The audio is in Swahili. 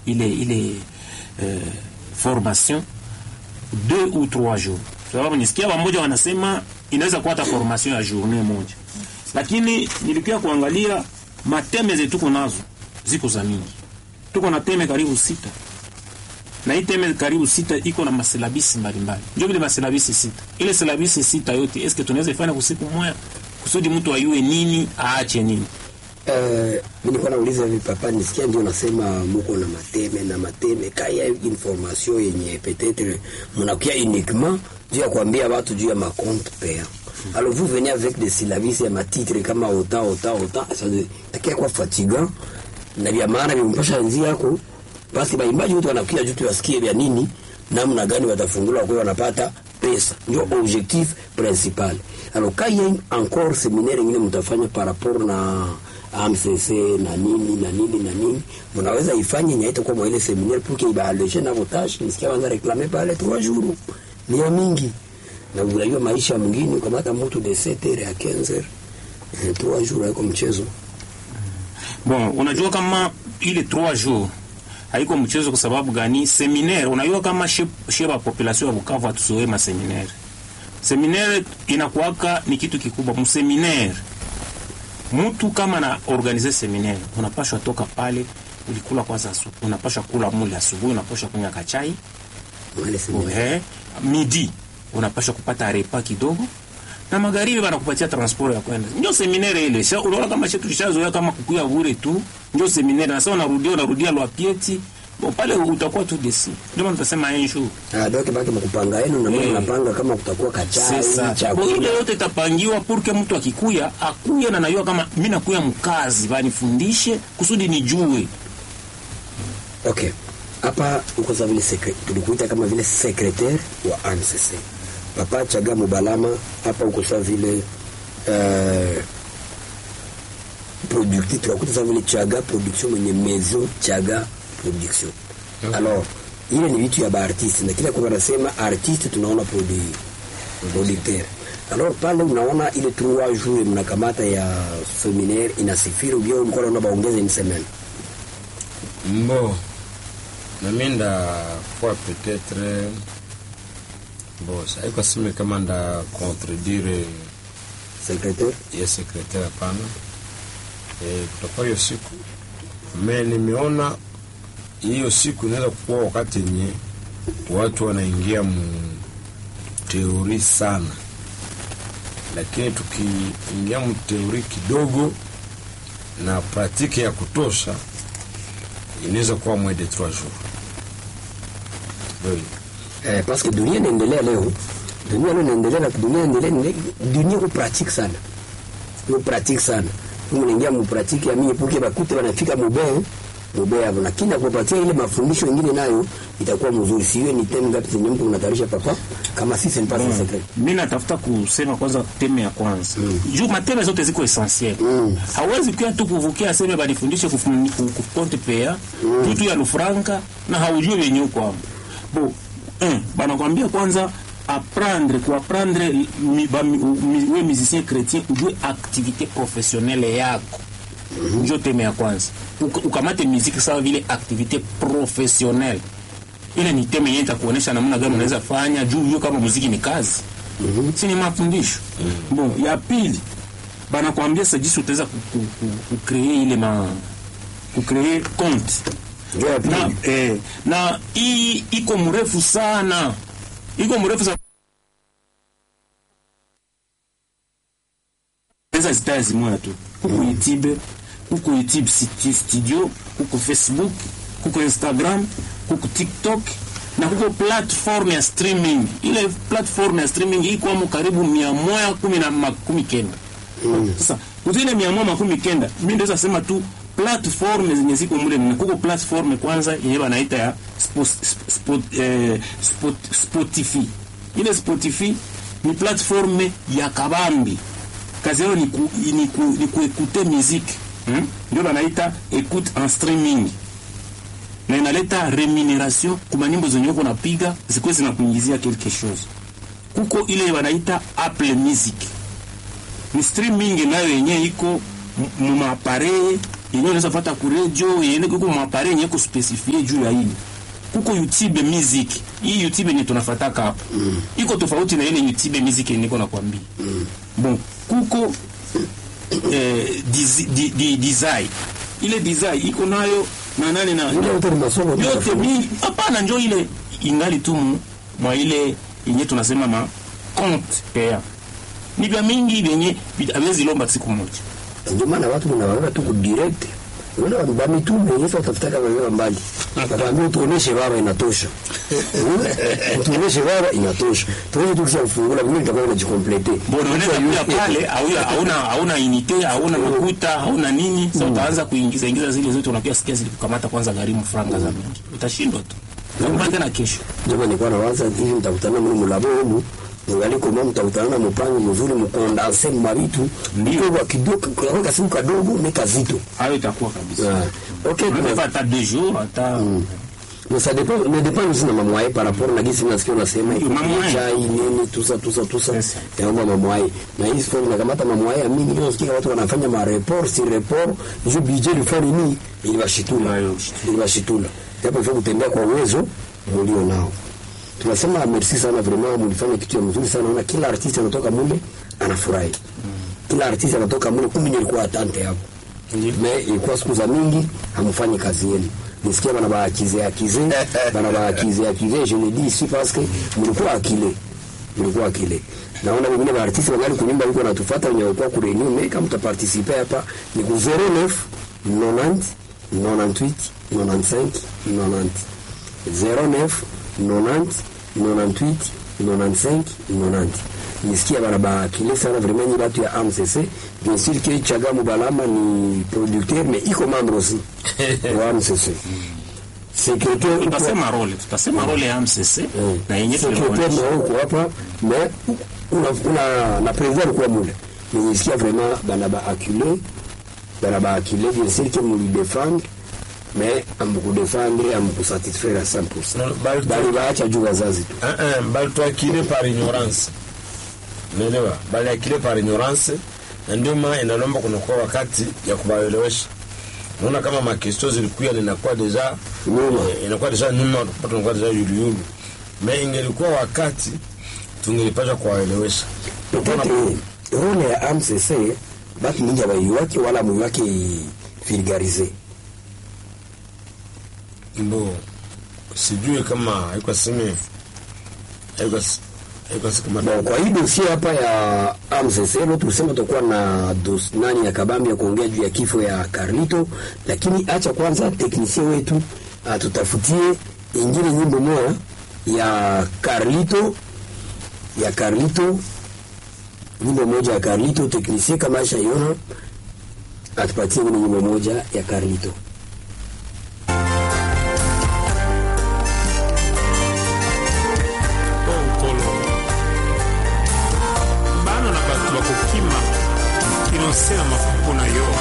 ile ile eh, formation deux ou trois jours sababu nisikia wamoja wanasema inaweza kuwa hata formation ya journée moja lakini nilikuwa kuangalia mateme zetu tuko nazo ziko za mingi tuko na teme karibu sita na hii teme karibu sita iko na masilabisi mbalimbali ndio vile masilabisi sita ile silabisi sita yote eske tunaweza ifanya kusiku moja kusudi mtu ayue nini aache nini Uh, mi nilikuwa nauliza hivi papa, nisikia ndio nasema muko na mateme na mateme kaya information yenye peut-être munakuya uniquement juu ya kuambia watu juu ya macompte paya alors vous venez avec des syllabes ya matitre kama ota ota ota ça takia kwa fatigant na vya maana vimpasha nzi yako basi baimbaji wote wanakuja juu tuwasikie vya nini namna gani watafungula kwa wanapata pesa ndio objectif principal alors kaya encore seminaire ingine mtafanya par rapport na AMCC na nini na nini na nini, mnaweza ifanye nyaite kwa mwa ile seminaire pour que ibaalishe na votage. Nisikia wanza reklame pale trois jours ni ya mingi, na unajua maisha mwingine ukamata mtu de 7 heures à 15 heures eh, trois jours haiko mchezo. bon unajua kama ile 3 jours haiko mchezo kwa sababu gani seminaire unajua kama sheba population ya Bukavu hatuzoee ma seminaire seminaire inakuwaka ni kitu kikubwa mseminaire mtu kama na organize seminaire unapashwa toka pale ulikula kwanza asubuhi unapashwa kula mule asubuhi unapashwa kunywa kachai Wale seminaire Uhe, midi unapashwa kupata repa kidogo na magharibi banakupatia transport ya kwenda. Ndio seminaire ile. Sasa unaona kama chetu tulishazoea kama kukuya bure tu. Ndio seminaire. Na sasa unarudia unarudia lwa pieti. Bo pale utakuwa tu desi. Ndio maana tunasema enshu. ah, donc baki mkupanga yenu na mimi Eh. napanga kama kutakuwa kachai Sasa bo ile chakula yote itapangiwa purke mtu akikuya akuye na najua kama mimi nakuya mkazi banifundishe kusudi nijue. Okay. Hapa uko sawa vile secre- tulikuita kama vile secretaire wa ANCC. Papa Chaga Mubalama hapa uko sawa vile uh, productif tunakuta sawa vile Chaga production mwenye maison Chaga production. Alors ile ni vitu ya baartiste na kila kwa wanasema artiste tunaona produit producteur. Alors pale unaona ile trois jours mnakamata ya seminaire inasifiri ubio ulikuwa unaona baongeze une semaine. Mbo, nami ndakuwa peut-être bo saiko sime kama nda contredire Secretaire ya sekretari hapana. E, kutakuwa hiyo siku me nimeona hiyo siku inaweza kuwa wakati yenye watu wanaingia mu teori sana, lakini tukiingia mu teori kidogo na pratike ya kutosha inaweza kuwa mwe de trois jours Kweli. Eh, parce que dunia inaendelea leo, dunia leo inaendelea na dunia inaendelea, dunia iko pratique sana, iko pratique sana. Mungu naingia mu pratique ya mimi puke bakute wanafika mubee mubee hapo, lakini akupatia ile mafundisho mengine nayo itakuwa mzuri. Siwe ni temu ngapi zenye mtu unatarisha papa kama sisi ni pasa secret. mi natafuta kusema kwanza teme ya kwanza mm. juu mateme zote ziko essentiel Mm. hawezi kuya tu kuvukia aseme banifundishe kufun- ku- kukonte pea mm. tutu ya lufranka na haujui wenye uko hapo bo eh, banakwambia kwanza apprendre kuapprendre mi, ba, mi, mi, we musicien chrétien ujue activité professionnelle yako mm-hmm. njo teme ya kwanza Uka- ukamate muziki sawa vile activité professionnelle ile ni teme yenye itakuonesha namna gani unaweza fanya juu hiyo kama muziki ni kazi mm-hmm. si ni mafundisho mm-hmm. bon ya pili banakwambia sa jinsi utaweza ku- ku- ku- kukree ile ma kukree compte Ndio ya na, pili. eh, na hii iko mrefu sana iko mrefu sana pesa zitaya zimoya tu huko youtube huko youtube sti- studio huko facebook huko instagram huko tiktok na huko platform ya streaming ile platform ya streaming ikwamo karibu mia moja kumi na makumi kenda sasa kuzile mia moja makumi kenda mi ndeza sema tu platform zenye ziko mule mne kuko platform kwanza yenye banaita ya spo, spo, eh, spot, spotify ile spotify ni platform ya kabambi kazi yao ni, ku, ni, ku, ni kuekute musique hmm? ndio banaita écoute en streaming na inaleta remuneration kuma nyimbo zenye uko napiga zikuwe zinakuingizia quelque chose kuko ile wanaita apple music ni streaming nayo yenye iko mu maapareye yenye unaweza pata ku radio yenye kuko mwapare yenye kuspecifie juu ya hili kuko youtube music hii youtube yenye tunafataka hapa mm. iko tofauti na ile youtube music yenye niko nakwambia mm. bon kuko eh, dizi, di, di, design ile design iko nayo na nane na Ile yote ni masomo tu yote tofauti. mingi hapana njo ile ingali tu mu- mwa ile yenye tunasema ma compte paya ni vya mingi vyenye awezi lomba siku moja ndio maana watu wanaweka tu ku direct Unaona watu ba mitume Yesu atafutaka wewe mbali. Atakwambia tuoneshe baba inatosha. Tuoneshe baba inatosha. Tuweze tu kufungula vile itakuwa inajikomplete. Mbona unaweza kuja pale hauya- hauna hauna unité hauna makuta hauna nini sasa utaanza kuingiza ingiza zile zote unakuwa sikia zilikukamata kwanza gharimu franga za mingi utashindwa tu utakupa tena kesho Jamaa nilikuwa nawaza hivi mtakutana mimi mlabo humu. Ngali kama mtakutana na mpango mzuri mkondanse mabitu. Ndio kwa kidogo kwa kasimu kadogo ni kazito. hayo itakuwa kabisa Ah. Okay, unaweza kuna hata deux jours hata Mais ça dépend, mais dépend aussi na mamwaye par rapport na gisi nasikia unasema iko Mamwaye. chai nini tusa tusa tusa Yes. yaomba mamwaye na hii story nakamata mamwaye ya mingi leo sikia watu wanafanya ma report si report je budget le fond ni ili bashitula Ayo. ili bashitula hapo hivyo kutembea kwa uwezo mlio nao tunasema merci sana vraiment mlifanya kitu ya mzuri sana na kila artiste anatoka mule anafurahi kila artiste anatoka mule kumbe nilikuwa atante hapo me ilikuwa siku za mingi hamfanyi kazi yenu nisikia bana baakize akize bana baakize akize je le dis ici parce que mlikuwa akile mlikuwa akile naona wengine ba artiste wangali kunyumba yuko natufuata wenye walikuwa ku renew mais kama mtaparticiper hapa ni ku 09 90 98 95 90 09 90 98 95 90 nisikia bana bakile sana vraiment ni batu ya AMCC bien sûr que Chagamu Balama ni producteur mais iko membre aussi wa AMCC secrétaire uko- tutasema role tutasema role ya MCC Mm. na yenye secrétaire tulionyesha na uko hapa mais una, una na président alikuwa mule mais nisikia vraiment bana ba acculé bana ba acculé bien sûr que muli défendre mais amku défendre amku satisfaire à 100% Non, bali- bali baacha juu wazazi tu Ah, ah, bali tuakile par ignorance unaelewa bali akile par ignorance na ndio maana inalomba kunakuwa wakati ya kubaelewesha naona kama makesto zilikuya linakuwa deja Nyuma. eh, inakuwa deja nyuma tunakuwa deja yuluyulu me ingelikuwa wakati tungelipasha kuwaelewesha peut-être role ya AMCC batu mingi abaiwake wala muiwake vulgarize mbo sijui kama haiko sime haiko haiko kama Bon, kwa hii dosie hapa ya AMCC leo tulisema tutakuwa na dos, nani ya kabambi ya kuongea juu ya kifo ya Carlito, lakini acha kwanza teknisie wetu atutafutie ingine nyimbo moja ya Carlito ya Carlito, nyimbo moja ya Carlito. Teknisie kama aisha iona atupatie ingine nyimbo moja ya Carlito. onkolo bana na bato bakokima kinose na mafuku na yo